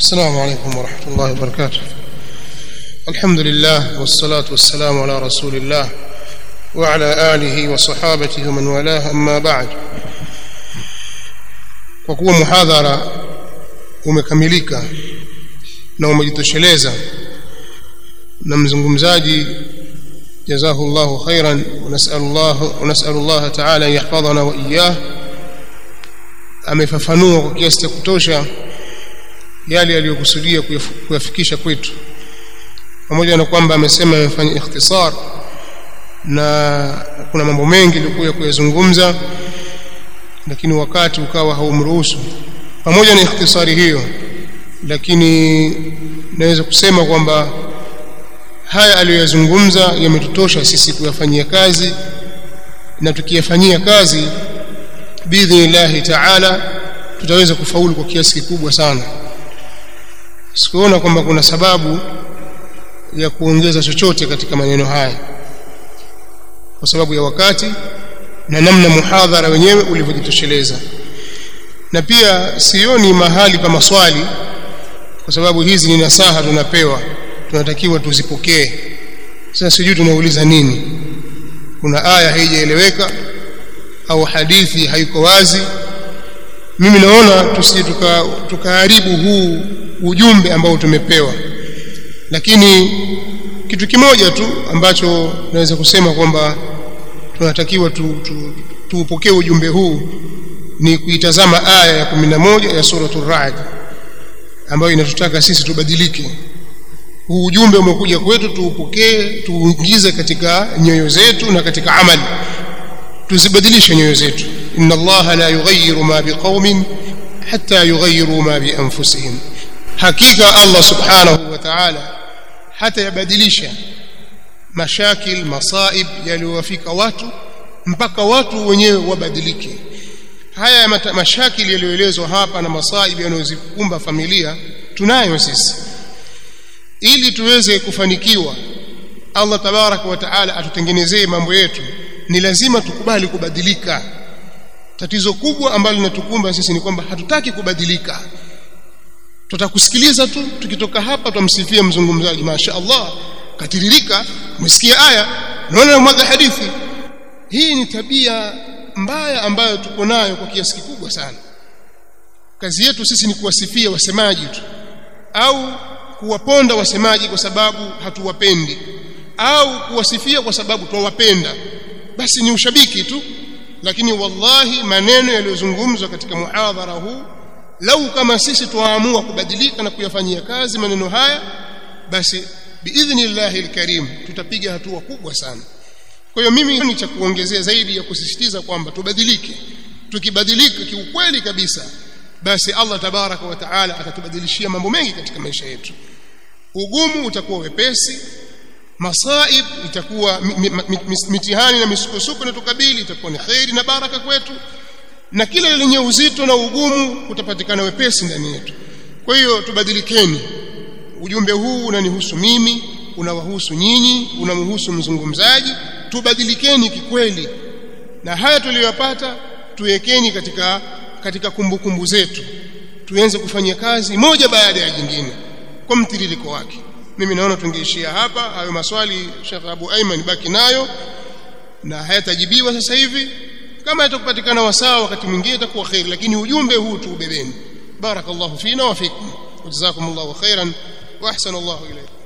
السلام عليكم ورحمة الله وبركاته الحمد لله والصلاة والسلام على رسول الله وعلى آله وصحابته ومن والاه أما بعد kwa kuwa muhadhara umekamilika na umejitosheleza na mzungumzaji جزاه الله خيرا ونسأل الله ونسأل الله تعالى أن يحفظنا وإياه amefafanua kwa kiasi cha kutosha yale aliyokusudia kuyafikisha kwetu pamoja na kwamba amesema amefanya ikhtisar na kuna mambo mengi alikuwa kuyazungumza lakini wakati ukawa haumruhusu pamoja na ikhtisari hiyo lakini naweza kusema kwamba haya aliyoyazungumza yametutosha sisi kuyafanyia kazi na tukiyafanyia kazi biidhnillahi taala tutaweza kufaulu kwa kiasi kikubwa sana sikuona kwamba kuna sababu ya kuongeza chochote katika maneno haya kwa sababu ya wakati na namna muhadhara wenyewe ulivyojitosheleza na pia sioni mahali pa maswali kwa sababu hizi ni nasaha tunapewa tunatakiwa tuzipokee sasa sijui tunauliza nini kuna aya haijaeleweka au hadithi haiko wazi mimi naona tusije tukaharibu tuka huu ujumbe ambao tumepewa lakini kitu kimoja tu ambacho naweza kusema kwamba tunatakiwa tuupokee tu, tu ujumbe huu ni kuitazama aya ya 11 ya suratul Ra'd ambayo inatutaka sisi tubadilike huu ujumbe umekuja kwetu tuupokee tuuingize katika nyoyo zetu na katika amali tuzibadilishe nyoyo zetu inna allaha la yughayyiru ma biqaumin hatta yughayyiru ma bi anfusihim hakika allah subhanahu wa ta'ala hata yabadilisha mashakil masaib yaliyowafika watu mpaka watu wenyewe wabadilike haya mashakil yaliyoelezwa hapa na masaib yanayozikumba familia tunayo sisi ili tuweze kufanikiwa Allah tabaraka wa taala atutengenezee mambo yetu ni lazima tukubali kubadilika tatizo kubwa ambalo linatukumba sisi ni kwamba hatutaki kubadilika tutakusikiliza tu tukitoka hapa tumsifia mzungumzaji masha Allah katiririka umesikia aya naona mwaga hadithi hii ni tabia mbaya ambayo tuko nayo kwa kiasi kikubwa sana kazi yetu sisi ni kuwasifia wasemaji tu au kuwaponda wasemaji kwa sababu hatuwapendi au kuwasifia kwa sababu twawapenda basi ni ushabiki tu lakini wallahi maneno yaliyozungumzwa katika muhadhara huu lau kama sisi twaamua kubadilika na kuyafanyia kazi maneno haya basi biidhnillahi alkarim tutapiga hatua kubwa sana kwa hiyo mimi ni cha kuongezea zaidi ya kusisitiza kwamba tubadilike tukibadilika kiukweli kabisa basi Allah tabaraka wa taala atatubadilishia mambo mengi katika maisha yetu ugumu utakuwa wepesi masaib itakuwa mitihani na misukosuko inatukabili itakuwa ni khairi na baraka kwetu na kila lenye uzito na ugumu utapatikana wepesi ndani yetu kwa hiyo tubadilikeni ujumbe huu unanihusu mimi unawahusu nyinyi unamhusu mzungumzaji tubadilikeni kikweli na haya tuliyopata tuwekeni katika katika kumbukumbu kumbu zetu tuanze kufanya kazi moja baada ya jingine kwa mtiririko wake mimi naona tungeishia hapa hayo maswali Sheikh Abu Aiman baki nayo na hayatajibiwa sasa hivi kama yatakupatikana wasaa wakati mwingine itakuwa khair lakini ujumbe huu tuubebeni barakallahu fina wa fikum jazakumullahu khairan wa ahsanallahu ilaykum